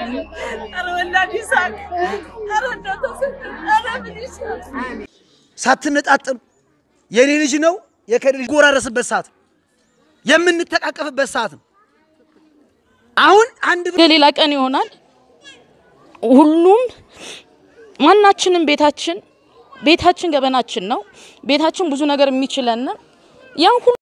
ኧረ ወላድ ይሳቅ። ኧረ እንደው ተሰጠ። ኧረ ምን ይሻል? ሳትነጣጥሉ የኔ ልጅ ነው የከሌ ልጅ ጎራረስበት ሰዓት ነው። የምንተቃቀፍበት ሰዓት ነው። አሁን አንድ ብር ሌላ ቀን ይሆናል። ሁሉም ማናችንም ቤታችን ቤታችን ገበናችን ነው። ቤታችን ብዙ ነገር የሚችለን ያን ሁሉ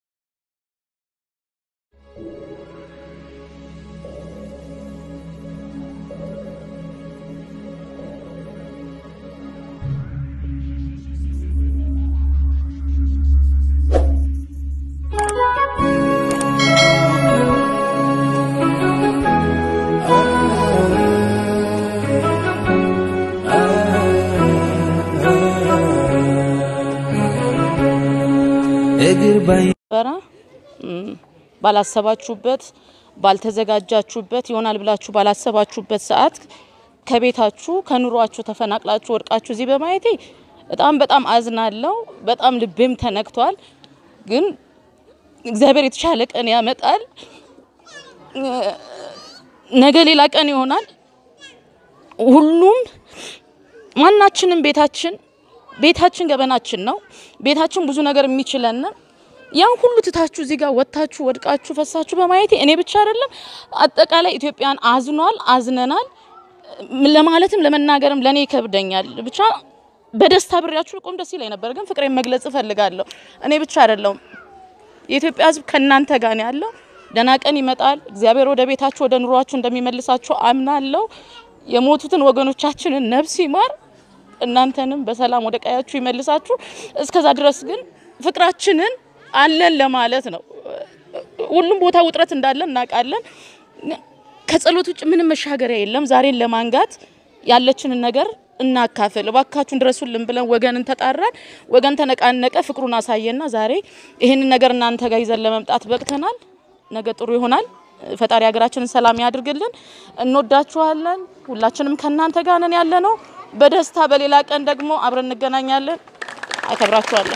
ነበረ እም፣ ባላሰባችሁበት ባልተዘጋጃችሁበት ይሆናል ብላችሁ ባላሰባችሁበት ሰዓት ከቤታችሁ ከኑሯችሁ ተፈናቅላችሁ ወድቃችሁ እዚህ በማየቴ በጣም በጣም አዝናለሁ። በጣም ልቤም ተነክቷል። ግን እግዚአብሔር የተሻለ ቀን ያመጣል። እ፣ ነገ ሌላ ቀን ይሆናል። ሁሉም ማናችንም ቤታችን ቤታችን ገበናችን ነው። ቤታችን ብዙ ነገር የሚችለን ያን ሁሉ ትታችሁ እዚህ ጋር ወጥታችሁ ወድቃችሁ ፈሳችሁ በማየቴ እኔ ብቻ አይደለም አጠቃላይ ኢትዮጵያን አዝኗል፣ አዝነናል ለማለትም ለመናገርም ለእኔ ይከብደኛል። ብቻ በደስታ ብሬያችሁ ቆም ደስ ይለኝ ነበር፣ ግን ፍቅሬን መግለጽ እፈልጋለሁ። እኔ ብቻ አይደለሁም የኢትዮጵያ ሕዝብ ከእናንተ ጋር ነው ያለው። ደህና ቀን ይመጣል። እግዚአብሔር ወደ ቤታችሁ ወደ ኑሯችሁ እንደሚመልሳችሁ አምናለሁ። የሞቱትን ወገኖቻችንን ነፍስ ይማር፣ እናንተንም በሰላም ወደ ቀያችሁ ይመልሳችሁ። እስከዛ ድረስ ግን ፍቅራችንን አለን ለማለት ነው። ሁሉም ቦታ ውጥረት እንዳለ እናውቃለን። ከጸሎት ውጭ ምንም መሻገሪያ የለም። ዛሬን ለማንጋት ያለችንን ነገር እናካፍል። እባካችሁን ድረሱልን ብለን ወገንን ተጣራን። ወገን ተነቃነቀ፣ ፍቅሩን አሳየና ዛሬ ይህንን ነገር እናንተ ጋር ይዘን ለመምጣት በቅተናል። ነገ ጥሩ ይሆናል። ፈጣሪ ሀገራችንን ሰላም ያድርግልን። እንወዳችኋለን። ሁላችንም ከእናንተ ጋር ነን ያለ ነው። በደስታ በሌላ ቀን ደግሞ አብረን እንገናኛለን። አከብራችኋለን።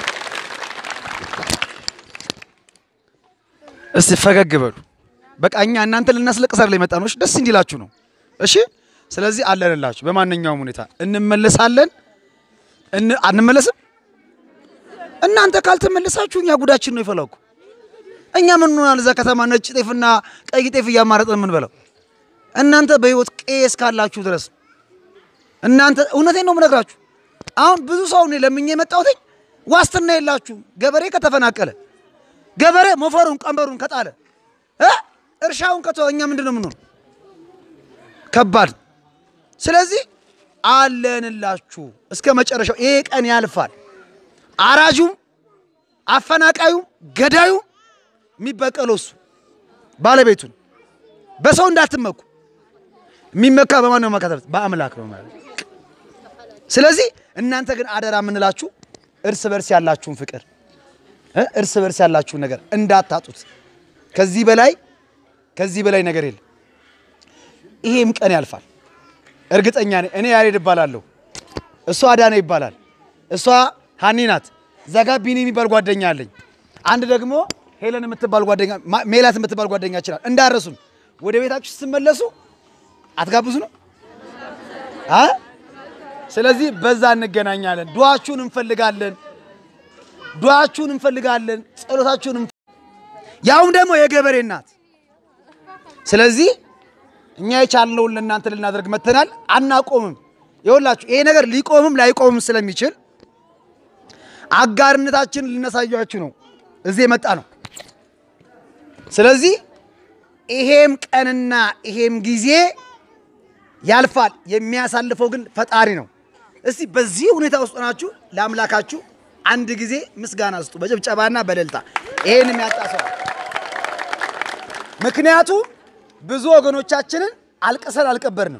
እስቲ ፈገግ በሉ። በቃ እኛ እናንተ ልናስለቅስ አይደል የመጣ ነው። እሺ፣ ደስ እንዲላችሁ ነው። እሺ፣ ስለዚህ አለንላችሁ። በማንኛውም ሁኔታ እንመለሳለን። እን አንመለስም። እናንተ ካልተመለሳችሁ እኛ ጉዳችን ነው የፈላው እኮ። እኛ ምን ሆናል? እዛ ከተማ ነጭ ጤፍና ቀይ ጤፍ እያማረጥን የምንበላው እናንተ በህይወት ቄስ ካላችሁ ድረስ እናንተ እውነቴን ነው የምነግራችሁ። አሁን ብዙ ሰው ነው ለምኜ የመጣሁት ዋስትና የላችሁም። ገበሬ ከተፈናቀለ ገበሬ ሞፈሩን ቀንበሩን ከጣለ እ እርሻውን ከተወ እኛ ምንድን ነው የምንሆነው? ከባድ። ስለዚህ አለንላችሁ እስከ መጨረሻው። ይሄ ቀን ያልፋል። አራጁም አፈናቃዩም ገዳዩም የሚበቀለው እሱ ባለቤቱን። በሰው እንዳትመኩ። የሚመካ በማን ነው መካተት? በአምላክ ነው ማለት። ስለዚህ እናንተ ግን አደራ የምንላችሁ እርስ በርስ ያላችሁን ፍቅር እ እርስ በርስ ያላችሁን ነገር እንዳታጡት። ከዚህ በላይ ከዚህ በላይ ነገር የለም። ይሄም ቀን ያልፋል። እርግጠኛ ነኝ። እኔ ያሬድ እባላለሁ፣ እሷ አዳነ ይባላል፣ እሷ ሀኒ ናት። እዛ ጋ ቢኒ የሚባል ጓደኛ አለኝ። አንድ ደግሞ ሄለን የምትባል ጓደኛ ማ- ሜላት የምትባል ጓደኛ ይችላል። እንዳረሱን ወደ ቤታችሁ ስትመለሱ አትጋብዙ ነው አ ስለዚህ በዛ እንገናኛለን። ዱዓችሁን እንፈልጋለን። ዱዓችሁን እንፈልጋለን። ጸሎታችሁን እንፍ- ያውም ደግሞ የገበሬ እናት። ስለዚህ እኛ የቻልነውን ለእናንተ ልናደርግ መተናል። አናቆምም። ይኸውላችሁ ይሄ ነገር ሊቆምም ላይቆምም ስለሚችል አጋርነታችንን ልናሳያችሁ ነው እዚህ የመጣ ነው። ስለዚህ ይሄም ቀንና ይሄም ጊዜ ያልፋል። የሚያሳልፈው ግን ፈጣሪ ነው። እስቲ በዚህ ሁኔታ ውስጥ ሆናችሁ ለአምላካችሁ አንድ ጊዜ ምስጋና ስጡ፣ በጭብጨባና በእልልታ ይሄን የሚያጣ ሰው ምክንያቱም ብዙ ወገኖቻችንን አልቅሰን አልቀበርንም።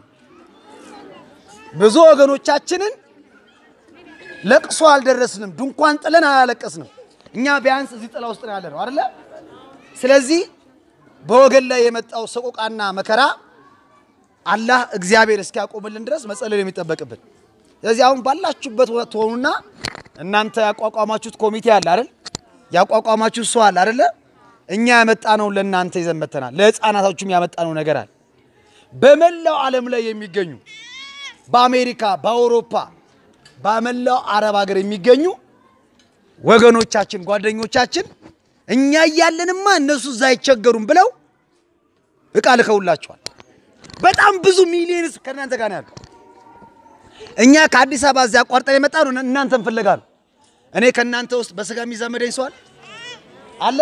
ብዙ ወገኖቻችንን ለቅሶ አልደረስንም። ድንኳን ጥለን አላለቀስንም። እኛ ቢያንስ እዚህ ጥላ ውስጥ ነው ያለ ነው አይደለ? ስለዚህ በወገን ላይ የመጣው ሰቆቃና መከራ አላህ እግዚአብሔር እስኪያቆምልን ድረስ መጸለይ ነው የሚጠበቅብን። ስለዚህ አሁን ባላችሁበት ትሆኑና እናንተ ያቋቋማችሁት ኮሚቴ አለ አይደል? ያቋቋማችሁት ሰው አለ አይደለ? እኛ ያመጣነውን ለእናንተ ይዘን መተናል። ለሕፃናቶቹም ያመጣነው ነገር አለ። በመላው ዓለም ላይ የሚገኙ በአሜሪካ፣ በአውሮፓ፣ በመላው አረብ ሀገር የሚገኙ ወገኖቻችን፣ ጓደኞቻችን እኛ እያለንማ እነሱ እዛ አይቸገሩም ብለው እቃ ልከውላቸዋል። በጣም ብዙ ሚሊዮንስ ከእናንተ ጋር ነው ያለው። እኛ ከአዲስ አበባ እዚያ አቋርጠን የመጣ ነው እናንተን ፍለጋ ነው። እኔ ከእናንተ ውስጥ በስጋ የሚዛመደኝ ሰው አለ አለ?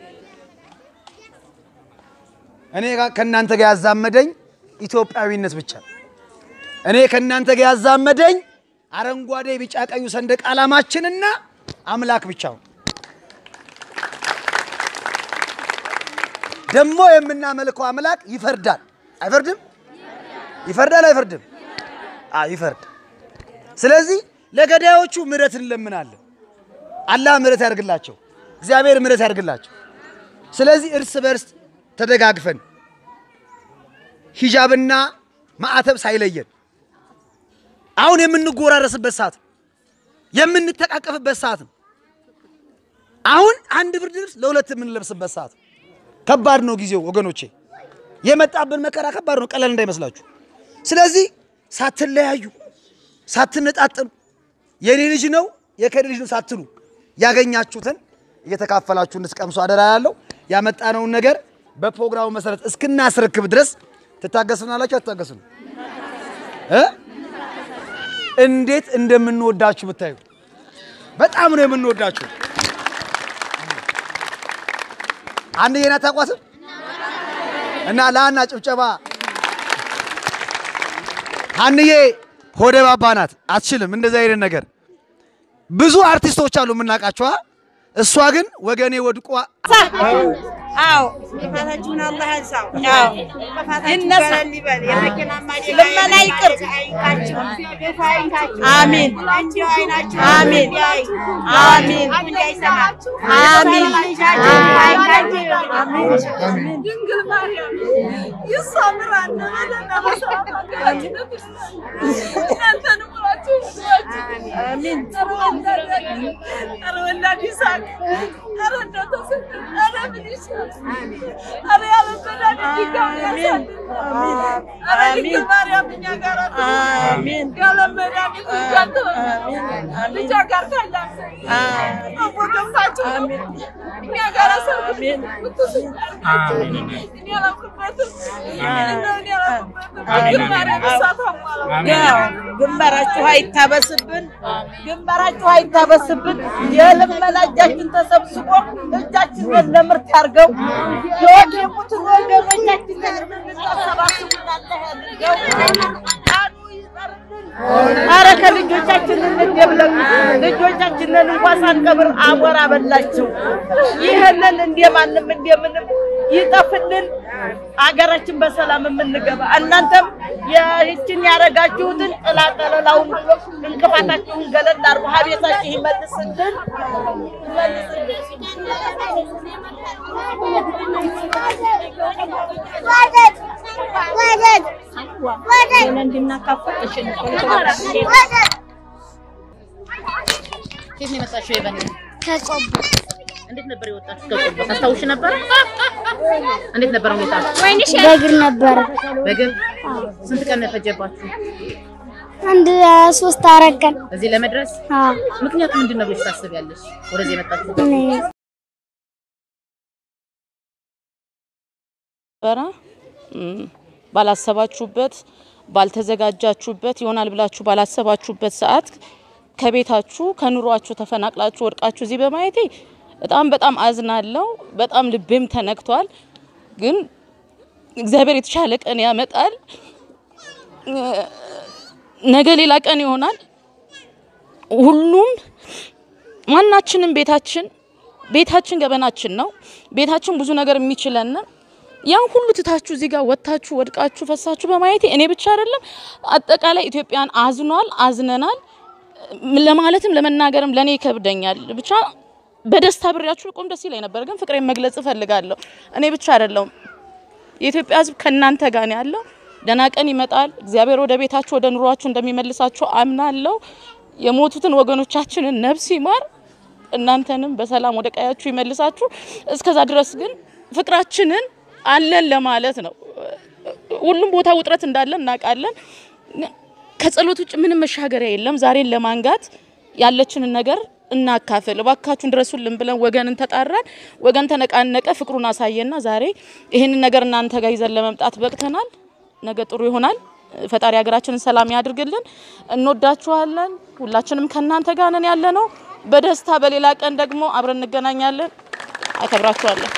እኔ ጋ- ከእናንተ ጋር ያዛመደኝ ኢትዮጵያዊነት ብቻ ነው። እኔ ከእናንተ ጋር ያዛመደኝ አረንጓዴ፣ ቢጫ፣ ቀዩ ሰንደቅ ዓላማችንና አምላክ ብቻ ነው። ደግሞ የምናመልከው አምላክ ይፈርዳል። አይፈርድም? ይፈርዳል አይፈርድም? አዎ ይፈርድ። ስለዚህ ለገዳዮቹ ምሕረት እንለምናለን። አላህ ምሕረት ያደርግላቸው፣ እግዚአብሔር ምሕረት ያደርግላቸው። ስለዚህ እርስ በርስ ተደጋግፈን ሂጃብና ማዕተብ ሳይለየን አሁን የምንጎራረስበት ሰዓት ነው። የምንተቃቀፍበት ሰዓት ነው። አሁን አንድ ብርድ ልብስ ለሁለት የምንለብስበት ሰዓት ነው። ከባድ ነው ጊዜው ወገኖቼ፣ የመጣብን መከራ ከባድ ነው፣ ቀላል እንዳይመስላችሁ። ስለዚህ ሳትለያዩ ሳትነጣጥሉ የኔ ልጅ ነው የከሌ ልጅ ነው ሳትሉ ያገኛችሁትን እየተካፈላችሁ እንድትቀምሱ አደራ ያለው ያመጣነውን ነገር በፕሮግራሙ መሰረት እስክናስረክብ ድረስ ትታገሱናላችሁ። አትታገሱን? እ እንዴት እንደምንወዳችሁ ብታዩ በጣም ነው የምንወዳችሁ። አንድ የና ታቋትም እና ለአና ጭብጨባ ሀንዬ ሆደ ባባ ናት፣ አትችልም እንደዚህ አይነት ነገር። ብዙ አርቲስቶች አሉ የምናውቃቸዋ። እሷ ግን ወገኔ ወድቋ አዎ ጥፋታችሁን አላህ ያንሳው። አዎ። ጥፋታችሁ ይነሳ። ገለል ይበል። የመኪና ማደጋ ልመና ይቅር። አይንካችሁ፣ ግፍ አይንካችሁ። አሚን። እንዲሁ አይናችሁ አሚን። እንዲያይ፣ አሚን። እንዳይሰማ፣ አሚን። ልጃችሁ አይንካችሁ። ድንግል ማርያም ይሳምራል በለና በሰላም ሀገራችን እናንተን ሙላችሁ አሚን። ኧረ ወላድ ኧረ ወላድ ይሳቅ ኧረ እንደው ተሰጥ ኧረ ምን ይሻል ኧረ ያለ ወላድ ድጋሚ ያሳድግ ኧረ ድንግል ማርያም እኛ ጋር አሚን። ያለ መድኃኒት እጃቶ ልጃ ጋር ካላት አወገምታችሁ እኛ ጋር ሰርግ እኔ አላውቅበትም እንደው እኔ አላውቅበትም ድንግል ማርያም እሳት አሟላ ያው ግንባራችሁ አይታበስብን፣ ግንባራችሁ አይታበስብን። የልመና እጃችን ተሰብስቦ እጃችንን ለምርት ያርገው። የወደቁትን ወገኖቻችንን የምናሰባስቡ አላህ ያድርገው። ቃሉ ይጠርልን። አረ ከልጆቻችን እንደብለን ልጆቻችንን እንኳን ሳንቀብር አቧራ በላቸው። ይህንን እንደማንም እንደምንም ይጠፍልን፣ አገራችን በሰላም የምንገባ እናንተም ይህችን ያደረጋችሁትን ጥላጠለላውን እንቅፋታችሁን ገለል አድርጎ ሀቤታችሁ ይመልስልን። ከየት ነው የመጣሽው? የበኔ ከቆቦ እንዴት ነበር የወጣሽው? ከቆቦ ታስታውሽ ነበር? እንዴት ነበር ሁኔታ? በእግር ነበረ። በግብ ስንት ቀን ነው የፈጀባችሁ አንድ ሶስት አራት ቀን እዚህ ለመድረስ? አዎ። ምክንያቱ ምንድን ነው ብለሽ ታስቢያለሽ? ወደዚህ የመጣችሁ እኔ ነበረ እም፣ ባላሰባችሁበት ባልተዘጋጃችሁበት ይሆናል ብላችሁ ባላሰባችሁበት ሰዓት ከቤታችሁ ከኑሯችሁ ተፈናቅላችሁ ወድቃችሁ እዚህ በማየቴ በጣም በጣም አዝናለሁ። በጣም ልቤም ተነክቷል። ግን እግዚአብሔር የተሻለ ቀን ያመጣል። እ፣ ነገ ሌላ ቀን ይሆናል። ሁሉም ማናችንም ቤታችን ቤታችን ገበናችን ነው። ቤታችን ብዙ ነገር የሚችለን ያን ሁሉ ትታችሁ እዚህ ጋር ወጥታችሁ ወድቃችሁ ፈሳችሁ በማየቴ እኔ ብቻ አይደለም አጠቃላይ ኢትዮጵያን አዝኗል፣ አዝነናል ለማለትም ለመናገርም ለእኔ ይከብደኛል። ብቻ በደስታ ብሬያችሁ ቆም ደስ ይለኝ ነበር፣ ግን ፍቅሬን መግለጽ እፈልጋለሁ። እኔ ብቻ አይደለሁም የኢትዮጵያ ሕዝብ ከእናንተ ጋር ነው ያለው። ደህና ቀን ይመጣል። እግዚአብሔር ወደ ቤታችሁ ወደ ኑሯችሁ እንደሚመልሳችሁ አምናለሁ። የሞቱትን ወገኖቻችንን ነፍስ ይማር፣ እናንተንም በሰላም ወደ ቀያችሁ ይመልሳችሁ። እስከዛ ድረስ ግን ፍቅራችንን አለን ለማለት ነው። ሁሉም ቦታ ውጥረት እንዳለ እናውቃለን። ከጸሎት ውጭ ምንም መሻገሪያ የለም። ዛሬን ለማንጋት ያለችንን ነገር እናካፍል እባካችሁን ድረሱልን ብለን ወገንን ተጣራን። ወገን ተነቃነቀ፣ ፍቅሩን አሳየና ዛሬ ይህንን ነገር እናንተ ጋር ይዘን ለመምጣት በቅተናል። ነገ ጥሩ ይሆናል። ፈጣሪ ሀገራችንን ሰላም ያድርግልን። እንወዳችኋለን። ሁላችንም ከእናንተ ጋር ነን ያለ ነው። በደስታ በሌላ ቀን ደግሞ አብረን እንገናኛለን። አከብራችኋለን።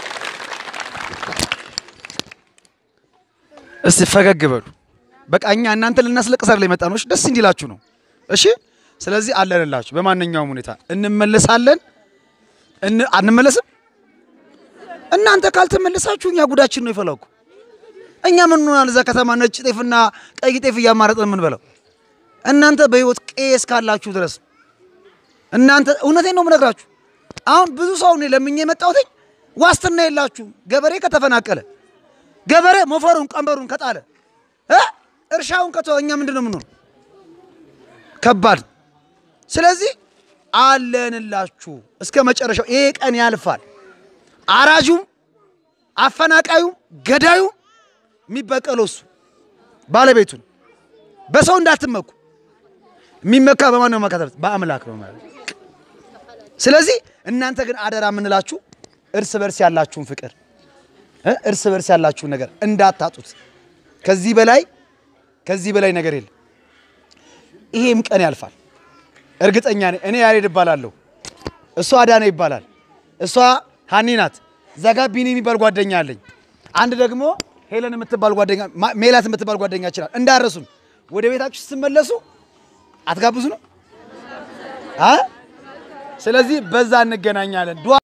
እስቲ ፈገግ በሉ። በቃ እኛ እናንተ ልናስለቅስ አይደል የመጣ ነው። እሺ፣ ደስ እንዲላችሁ ነው። እሺ፣ ስለዚህ አለንላችሁ። በማንኛውም ሁኔታ እንመለሳለን። እን አንመለስም። እናንተ ካልተመለሳችሁ እኛ ጉዳችን ነው የፈላኩ። እኛ ምን ሆናል? እዛ ከተማ ነጭ ጤፍና ቀይ ጤፍ እያማረጥን የምንበላው እናንተ በህይወት ቄስ ካላችሁ ድረስ እናንተ እውነቴን ነው የምነግራችሁ። አሁን ብዙ ሰው እኔ ለምኜ የመጣሁት ዋስትና የላችሁም። ገበሬ ከተፈናቀለ ገበሬ ሞፈሩን ቀንበሩን ከጣለ እ እርሻውን ከተወ እኛ ምንድን ነው የምንሆነው? ከባድ። ስለዚህ አለንላችሁ እስከ መጨረሻው። ይሄ ቀን ያልፋል። አራጁም አፈናቃዩም ገዳዩም የሚበቀለው እሱ ባለቤቱን። በሰው እንዳትመኩ። የሚመካ በማን ነው? መካተት በአምላክ ነው ማለት። ስለዚህ እናንተ ግን አደራ የምንላችሁ እርስ በርስ ያላችሁን ፍቅር እ እርስ በርስ ያላችሁን ነገር እንዳታጡት። ከዚህ በላይ ከዚህ በላይ ነገር የለም። ይሄም ቀን ያልፋል፣ እርግጠኛ ነኝ። እኔ ያሬድ እባላለሁ፣ እሷ አዳነ ይባላል፣ እሷ ሀኒ ናት። እዛ ጋ ቢኒ የሚባል ጓደኛ አለኝ። አንድ ደግሞ ሄለን የምትባል ጓደኛ ማ- ሜላት የምትባል ጓደኛ ይችላል። እንዳረሱን ወደ ቤታችሁ ስትመለሱ አትጋብዙ ነው አ ስለዚህ በዛ እንገናኛለን። ዱዓ